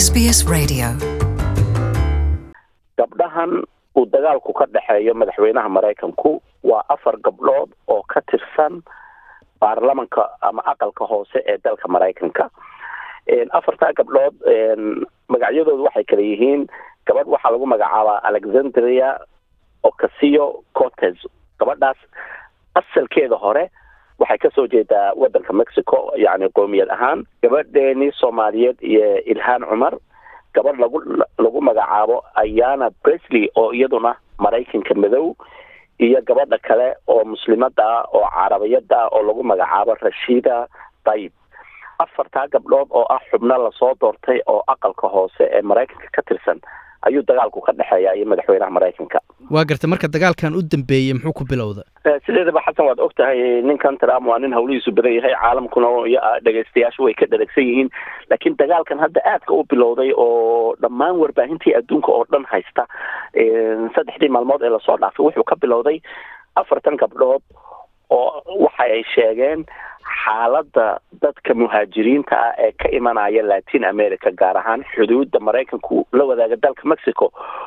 SBS Radio. gabdhahan uu dagaalku ka dhexeeyo madaxweynaha maraykanku waa afar gabdhood oo ka tirsan baarlamanka ama aqalka hoose ee dalka maraykanka afartaa gabdhood magacyadoodu waxay kala yihiin gabadh waxaa lagu magacaabaa alexandria ocasio cortes gabadhaas asalkeeda hore waxay kasoo jeedaa wadanka mexico yani qoomiyad ahaan gabadheeni soomaaliyeed iyo ilhaan cumar gabadh lagu lagu magacaabo ayana bresley oo iyaduna maraykanka madow iyo gabadha kale oo muslimada ah oo carabiyada ah oo lagu magacaabo rashida dayib afartaa gabdhood oo ah xubno lasoo doortay oo aqalka hoose ee maraykanka ka tirsan ayuu dagaalku ka dhexeeya iyo madaxweynaha maraykanka waa garta marka dagaalkan u dambeeyey muxuu ku bilowda sideedaba xasan waad og tahay ninkan trump waa nin hawlihiisu badan yahay caalamkuna iyo dhegaystayaashu way ka dharagsan yihiin laakiin dagaalkan hadda aadka u bilowday oo dhammaan warbaahintii adduunka oo dhan haysta saddexdii maalmood ee lasoo dhaafay wuxuu ka bilowday afartan gabdhood oo waxa ay sheegeen xaaladda dadka muhaajiriinta ah ee ka imanaya latin america gaar ahaan xuduudda maraykanku la wadaaga dalka mexico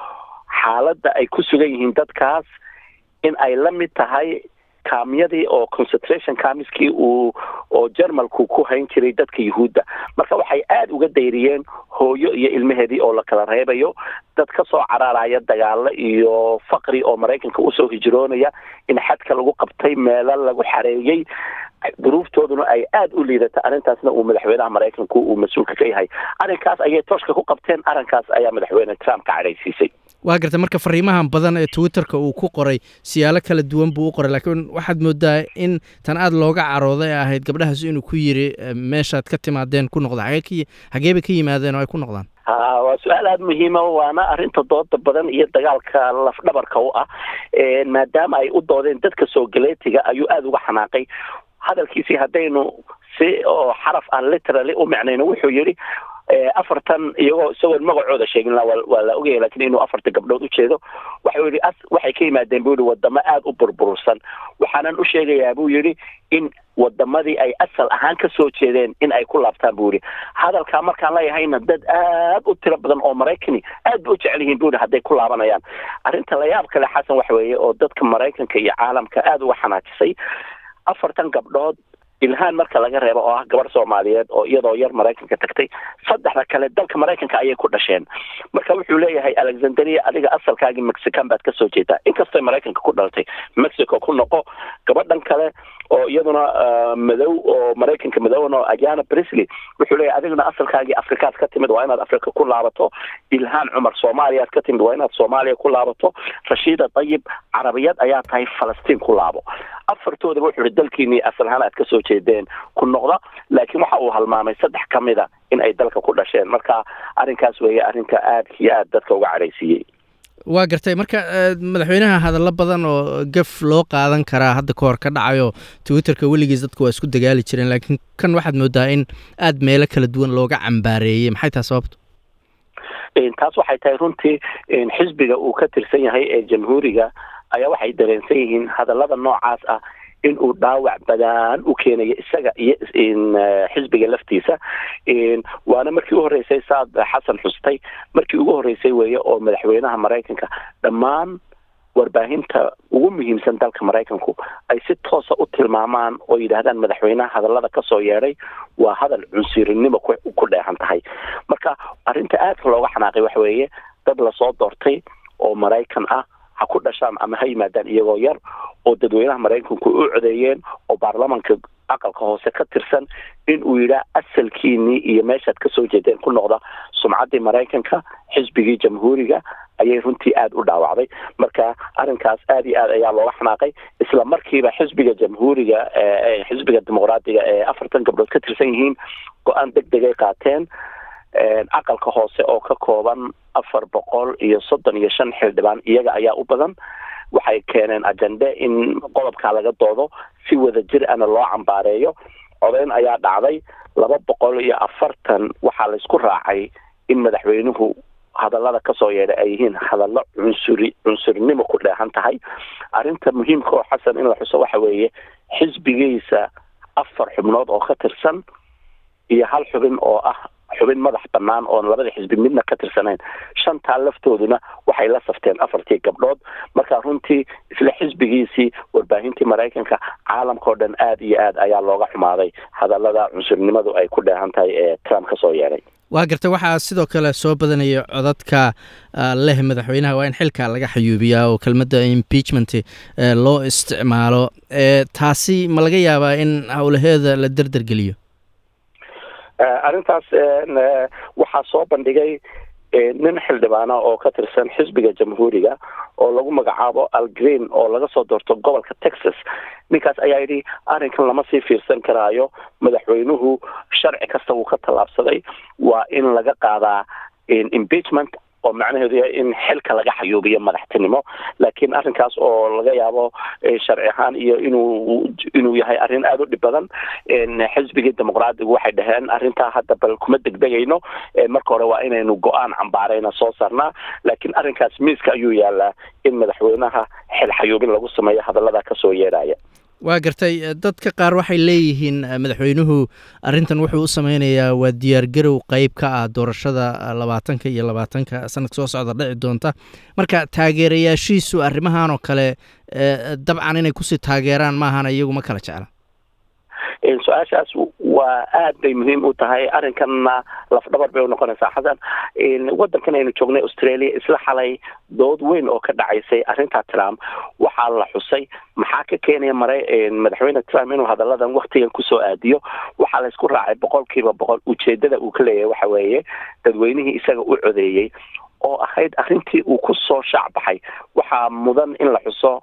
xaaladda ay ku sugan yihiin dadkaas in ay la mid tahay kaamyadii oo concentration kamiskii uu oo jermalku ku hayn jiray dadka yuhuudda marka waxay aada uga dayriyeen hooyo iyo ilmaheedii oo la kala reebayo dad ka soo caraaraya dagaalo iyo faqri oo maraykanka usoo hijroonaya in xadka lagu qabtay meelo lagu xareeyey duruuftooduna ay aada u liidata arrintaasna uu madaxweynaha maraykanku uu mas-uulka ka yahay arrinkaas ayay tooshka ku qabteen arrinkaas ayaa madaxweyne trump ka cadhaysiisay waa garta marka fariimahan badan ee twitterka uu ku qoray siyaalo kala duwan buu u qoray laakiin waxaad moodaa in tan aada looga carooday ee ahayd gabdhahaas inuu ku yiri meeshaad ka timaadeen ku noqda hagee hageebay ka yimaadeen oo ay ku noqdaan ha waa su-aal aada muhiima waana arrinta dooda badan iyo dagaalka lafdhabarka u ah maadaama ay u doodeen dadka soo galeetiga ayuu aada uga xanaaqay hadalkiisii haddaynu si oo xaraf aan literally u micnayno wuxuu yidhi afartan iyagoo isagoon magacooda sheegin waa la ogaya lakin inuu afarta gabdhood ujeedo waxau yihi waxay ka yimaadeen bu yihi wadamo aada u burbursan waxaanan u sheegayaa buu yihi in wadamadii ay asal ahaan kasoo jeedeen in ay ku laabtaan bu yihi hadalkaa markaan leeyahayna dad aad u tiro badan oo maraykani aad ba u jecel yihiin bu yihi hadday ku laabanayaan arrinta layaab kale xasan waxa weeye oo dadka maraykanka iyo caalamka aada uga xanaajisay afartan gabdhood ilhaan marka laga reebo oo ah gabarh soomaaliyeed oo iyadoo yar maraykanka tagtay saddexda kale dalka maraykanka ayay ku dhasheen marka wuxuu leeyahay alexandria adiga asalkaagii mexican baad kasoo jeedaa inkastoo maraykanka ku dhalatay mexico ku noqo gabadhan kale oo iyaduna madow oo maraykanka madowna oo ajana brisley wuxuu leeyahay adiguna asalkaagii afrikaad ka timid waa inaad afrika ku laabato ilhaan cumar soomaaliyaad ka timid waa inaad soomaaliya ku laabato rashida dayib carabiyad ayaa tahay falastiin ku laabo afartoodaba wuxuu ihi dalkiinii asal ahaan aad kasoo jeedeen ku noqda laakiin waxa uu halmaamay saddex ka mid a in ay dalka ku dhasheen marka arrinkaas weeye arrinka aada iyo aada dadka uga cadhaysiiyey waa gartay marka madaxweynaha hadallo badan oo gaf loo qaadan karaa hadda ka hor ka dhacayo twitterka weligiis dadku waa isku dagaali jireen laakiin kan waxaad moodaa in aada meelo kala duwan looga cambaareeyey maxay tahay sababto taas waxay tahay runtii xisbiga uu ka tirsan yahay ee jamhuuriga ayaa waxay dareensan yihiin hadallada noocaas ah in uu dhaawac badaan u keenayo isaga iyo xisbiga laftiisa waana markii u horreysay saad xasan xustay markii ugu horreysay weeye oo madaxweynaha maraykanka dhammaan warbaahinta ugu muhiimsan dalka maraykanku ay si toosa u tilmaamaan oo yidhaahdaan madaxweynaha hadallada kasoo yeedhay waa hadal cunsurinimo ku dheehan tahay marka arrinta aadka looga xanaaqay waxa weeye dad lasoo doortay oo maraykan ah ha ku dhashaan ama ha yimaadaan iyagoo yar oo dadweynaha maraykanku u codeeyeen oo baarlamanka aqalka hoose ka tirsan in uu yidhaah asalkiinii iyo meeshaad kasoo jeedeen ku noqda sumcaddii maraykanka xisbigii jamhuuriga ayay runtii aada u dhaawacday marka arrinkaas aada iyo aad ayaa looga xanaaqay isla markiiba xisbiga jamhuuriga xisbiga dimuqraadiga ee afartan gabdhood ka tirsan yihiin go-aan deg degay qaateen aqalka hoose oo ka kooban afar boqol iyo soddon iyo shan xildhibaan iyaga ayaa u badan waxay keeneen ajende in qodobkaa laga doodo si wada jir ana loo cambaareeyo codeyn ayaa dhacday laba boqol iyo afartan waxaa laysku raacay in madaxweynuhu hadallada kasoo yeedhay ay yihiin hadallo cunsuri cunsurnimo ku dheehan tahay arrinta muhiimka oo xasan in la xuso waxa weeye xisbigiisa afar xubnood oo ka tirsan iyo hal xubin oo ah xubin madax bannaan oon labada xisbi midna ka tirsanayn shantaa laftooduna waxay la safteen afartii gabdhood marka runtii isla xisbigiisii warbaahintii maraykanka caalamkao dhan aada iyo aad ayaa looga xumaaday hadallada cunsurnimadu ay ku dheehan tahay ee trump ka soo yeedhay waa gartay waxaa sidoo kale soo badanaya codadka leh madaxweynaha waa in xilka laga xayuubiyaa oo kelmadda impeachment loo isticmaalo taasi ma laga yaabaa in howlaheeda la derdergeliyo arrintaas waxaa soo bandhigay nin xildhibaana oo ka tirsan xisbiga jamhuuriga oo lagu magacaabo al green oo laga soo doorto gobolka texas ninkaas ayaa yidhi arrinkan lama sii fiirsan karaayo madaxweynuhu sharci kasta wuu ka tallaabsaday waa in laga qaadaa impeachment oo macnaheedu yahay in xilka laga xayuubiyo madaxtinimo laakiin arrinkaas oo laga yaabo sharci ahaan iyo inuu inuu yahay arrin aada u dhib badan xisbigii dimuqraadigu waxay dhaheen arrintaa hadda bal kuma degdegayno marka hore waa inaynu go-aan cambaarayna soo saarnaa laakiin arrinkaas miiska ayuu yaalaa in madaxweynaha xil xayuubin lagu sameeyo hadallada kasoo yeedhaya waa gartay dadka qaar waxay leeyihiin madaxweynuhu arrintan wuxuu u sameynayaa waa diyaargarow qeyb ka ah doorashada labaatanka iyo labaatanka sanadka soo socda dhici doonta marka taageerayaashiisu arrimahan oo kale dabcan inay kusii taageeraan maahana iyagu ma kala jecla su-aashaas waa aad bay muhiim u tahay arrinkanna lafdhabar bay unoqonaysaa xasan waddankan aynu joognay australia isla xalay dood weyn oo ka dhacaysay arrinta trump waxaa la xusay maxaa ka keenaya mara madaxweyne trump inuu hadalladan waktigan kusoo aadiyo waxaa la isku raacay boqol kiiba boqol ujeedada uu ka leeyahay waxa weeye dadweynihii isaga u codeeyey oo ahayd arrintii uu ku soo shaacbaxay waxaa mudan in la xuso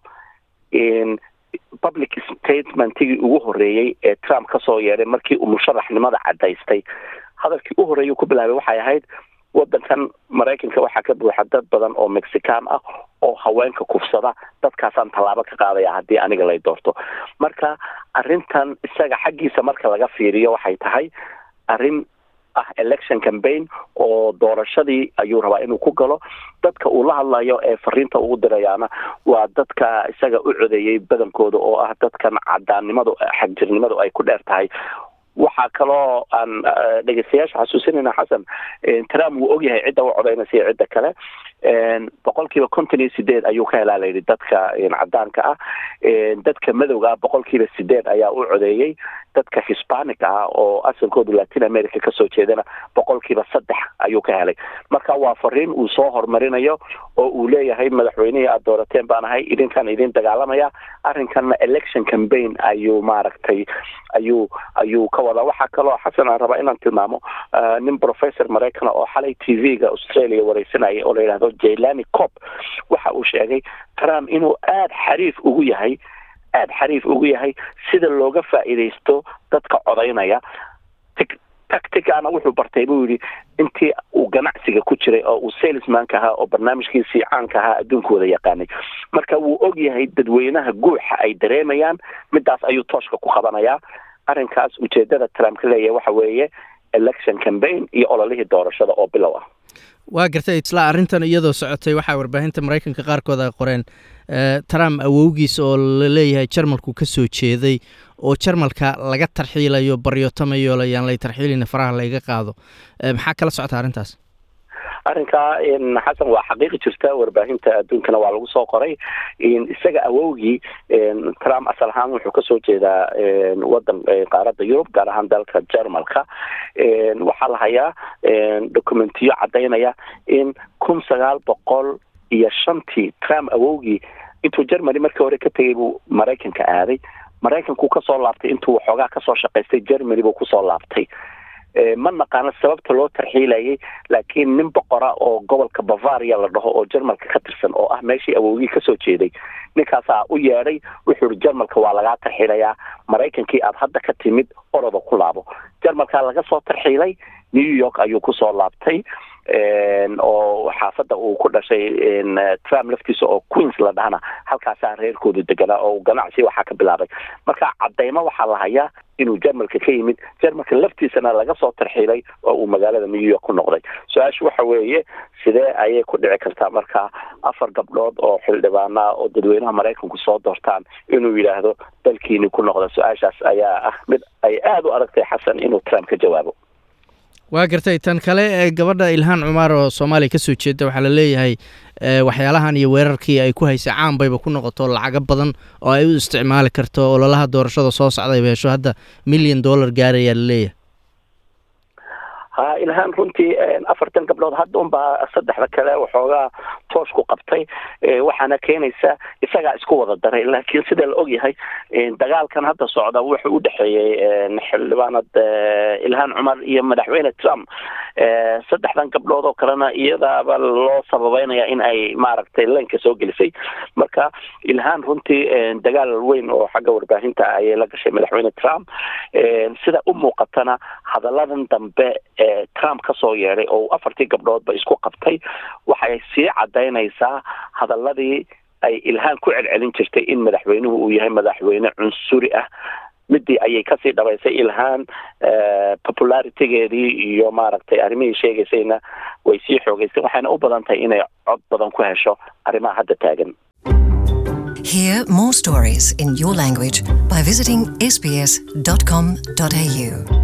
public statementigii ugu horreeyey ee trump kasoo yeedhay markii uu musharaxnimada cadaystay hadalkii u horreeyay ku bilaabay waxay ahayd waddankan maraykanka waxaa ka buuxa dad badan oo mexican ah oo haweenka kufsada dadkaasaan tallaabo ka qaadaya haddii aniga lay doorto marka arrintan isaga xaggiisa marka laga fiiriyo waxay tahay arrin ah election campaign oo doorashadii ayuu rabaa inuu ku galo dadka uu la hadlayo ee fariinta ugu dirayaana waa dadka isaga u codeeyey badankooda oo ah dadkan cadaannimadu xagjirnimadu ay ku dheer tahay waxaa kaloo aan dhegeystayaasha xasuusinayna xasan trump wuu ogyahay cidda u codeynaysa iyo cidda kale boqol kiiba konton iyo sideed ayuu ka helaa layidhi dadka cadaanka ah dadka madowga ah boqol kiiba sideed ayaa u codeeyey dadka hispanic ah oo asalkoodu latin america kasoo jeedana boqol kiiba saddex ayuu ka helay marka waa fariin uu soo horumarinayo oo uu leeyahay madaxweynihii aada doorateen baan ahay idinkaan idin dagaalamaya arrinkanna election campaign ayuu maaragtay ayuu ayuu ka wadaa waxaa kaloo xasan aan rabaa inaan tilmaamo nin professor maraykana oo xalay t v-ga australia wareysanayay oo la yidhahdo jailani cop waxa uu sheegay trump inuu aada xariif ugu yahay aada xariif ugu yahay sida looga faa'iidaysto dadka codaynaya tacticana wuxuu bartay buu yidhi intii uu ganacsiga ku jiray oo uu salesmanka ahaa oo barnaamijkiisii caanka ahaa adduunkooda yaqaanay marka wuu og yahay dadweynaha guuxa ay dareemayaan midaas ayuu tooshka ku qabanayaa arrinkaas ujeedada trump ka leeyahay waxa weeye election campaign iyo ololihii doorashada oo bilow ah waa gartay isla arrintan iyadoo socotay waxaa warbaahinta maraykanka qaarkood ay qoreen trump awowgiis oo la leeyahay jarmalku ka soo jeeday oo jarmalka laga tarxiilayo baryotamayo layaan lay tarxiilina faraha layga qaado maxaa kala socota arrintaas arrinkaa xasan waa xaqiiqi jirta warbaahinta adduunkana waa lagu soo qoray isaga awowgii trump asal ahaan wuxuu kasoo jeedaa wadan qaaradda yurub gaar ahaan dalka jermalka waxaa la hayaa documentiyo cadaynaya in kun sagaal boqol iyo shantii trump awowgii intuu germany markii hore ka tegay buu maraykanka aaday maraykankuu kasoo laabtay intuu waxoogaa kasoo shaqaystay germany buu kusoo laabtay ma naqaano sababta loo tarxiilayay laakiin nin boqora oo gobolka bavaria la dhaho oo jermalka ka tirsan oo ah meeshii awowgii kasoo jeeday ninkaasaa u yeedhay wuxuu ihi jermalka waa lagaa tarxiilayaa maraykankii aada hadda ka timid oroda ku laabo jermalkaa laga soo tarxiilay new york ayuu kusoo laabtay oo xaafadda uu ku dhashay trump laftiisa oo queens la dhahana halkaasaa reerkoodu deganaa oo ganacsi waxaa ka bilaabay marka cadeymo waxaa la hayaa inuu jermalka ka yimid jermalka laftiisana laga soo tarxiilay oo uu magaalada new york ku noqday su-aashu waxa weeye sidee ayay ku dhici kartaa marka afar gabdhood oo xildhibaana oo dadweynaha maraykanku soo doortaan inuu yidhaahdo dalkiini ku noqda su-aashaas ayaa ah mid ay aada u adagtay xasan inuu trump ka jawaabo waa gartay tan kale ee gabadha ilhaan cumaar oo soomaaliya kasoo jeeda waxaa la leeyahay waxyaalahan iyo weerarkii ay ku haysay caan bayba ku noqoto lacago badan oo ay u isticmaali karto ololaha doorashada soo socday beesho hadda milyan dollar gaarayaa la leeyahay ha ilhaan runtii afartan gabdhood hadda unbaa saddexda kale waxoogaa toosh ku qabtay waxaana keenaysa isagaa isku wada daray laakiin sida la ogyahay dagaalkan hadda socda wuxuu u dhexeeyey xildhibaanad ilhaan cumar iyo madaxweyne trump saddexdan gabdhood oo kalena iyadaaba loo sababeynaya in ay maaragtay leenka soo gelisay marka ilhaan runtii dagaal weyn oo xagga warbaahinta ayay la gashay madaxweyne trump sida u muuqatana hadalladan dambe trump ka soo yeedhay oo afartii gabdhoodba isku qabtay waxay sii cadaynaysaa hadaladii ay ilhaan ku celcelin jirtay in madaxweynuhu uu yahay madaxweyne cunsuri ah midii ayay kasii dhabaysay ilhaan popularitygeedii iyo maaragtay arrimihii sheegaysayna way sii xoogeysay waxayna u badan tahay inay cod badan ku hesho arrimaha hadda taagan Hear more stories in your language by visiting sbs.com.au.